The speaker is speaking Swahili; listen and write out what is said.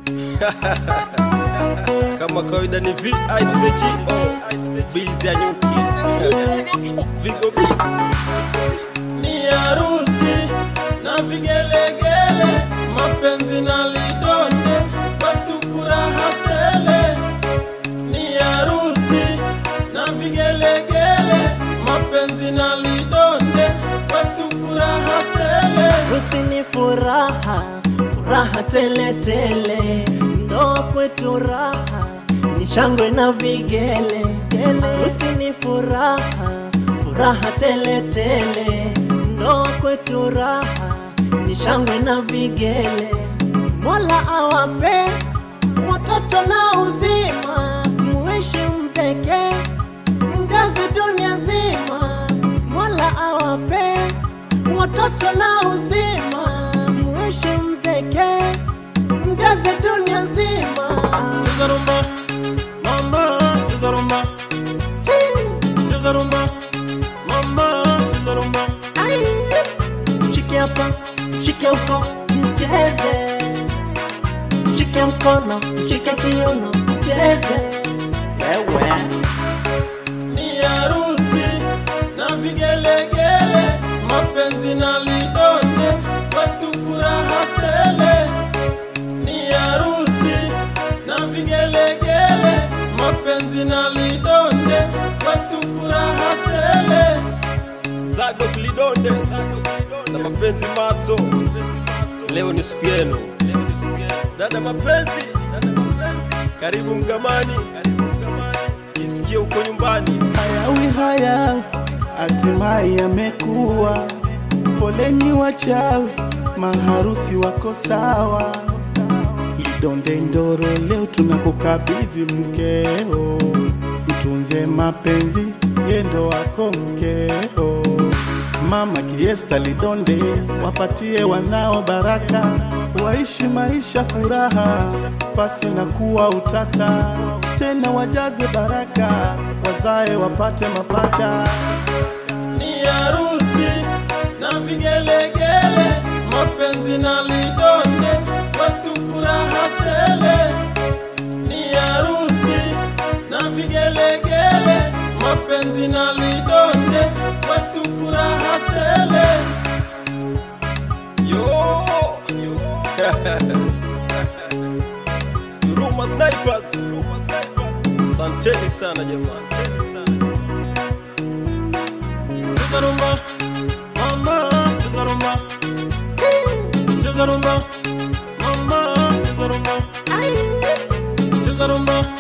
Kama kawaida ni VI to the G O Busy ya nyuki Vigo Biz Ni harusi na vigelegele mapenzi na lidonde watu furaha tele Ni harusi na vigelegele mapenzi na lidonde watu furaha tele Harusi ni furaha, furaha tele tele, ndoa kwetu raha, ni shangwe na vigele. Harusi ni furaha, furaha tele tele, ndoa kwetu raha, ni shangwe na vigele. Mola awape watoto na uzima, muishi mzeke, mgazi dunia nzima. Mola awape watoto na uzima, muishi mzeke, mgaze dunia nzima. Cheza rumba Mama cheza rumba Cheza rumba Mama cheza rumba Ai, Shike hapa, shike huko, mcheze, shike mkono, shike kiuno, mcheze. Wewe ni harusi na vigelegele, mapenzi na lidonde, watu furaha tele. Ni harusi na vigelegele, mapenzi na lidonde, watu furaha tele. Zadok Lidonde na mapenzi mato, leo ni siku yenu dada mapenzi, karibu Mgamani, jisikie uko nyumbani. hayawi haya hatimaye yamekuwa. Poleni wachawi, maharusi wako sawa. Lidonde Ndoro, leo tunakukabidhi mkeo, mtunze mapenzi, yendo wako mkeo. Mama Kiesta Lidonde, wapatie wanao baraka, waishi maisha furaha, pasi na kuwa utata, tena wajaze baraka, wazae wapate mapacha. ni harusi na vigelegele, mapenzi na lidonde, watu furaha tele. Ni harusi na vigelegele, mapenzi na lidonde, watu furaha tele. Yo, Ruma Snipers, asanteni sana jamani. Cheza rumba, mama, cheza rumba. Cheza rumba, mama, cheza rumba. Cheza rumba,